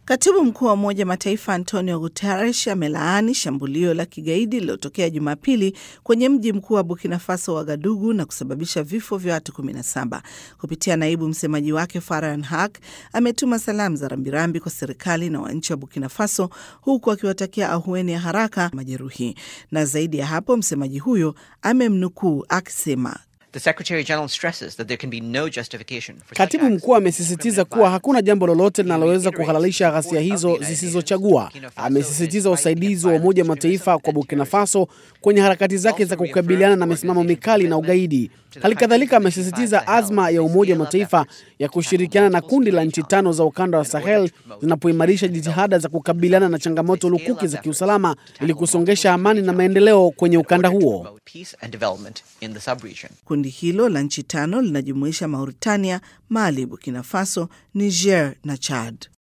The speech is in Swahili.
Katibu mkuu wa Umoja Mataifa Antonio Guterres amelaani shambulio la kigaidi lililotokea Jumapili kwenye mji mkuu wa Burkina Faso, Wagadugu, na kusababisha vifo vya watu 17. Kupitia naibu msemaji wake Farhan Haq ametuma salamu za rambirambi kwa serikali na wananchi wa Burkina Faso, huku akiwatakia ahueni ya haraka majeruhi. Na zaidi ya hapo, msemaji huyo amemnukuu akisema Katibu mkuu amesisitiza kuwa hakuna jambo lolote linaloweza kuhalalisha ghasia hizo zisizochagua. Amesisitiza usaidizi wa Umoja wa Mataifa kwa Burkina Faso kwenye harakati zake za kukabiliana na misimamo mikali na ugaidi. Hali kadhalika amesisitiza azma ya Umoja wa Mataifa ya kushirikiana na kundi la nchi tano za ukanda wa Sahel zinapoimarisha jitihada za kukabiliana na changamoto lukuki za kiusalama ili kusongesha amani na maendeleo kwenye ukanda huo. Kundi hilo la nchi tano linajumuisha Mauritania, Mali, Burkina Faso, Niger na Chad.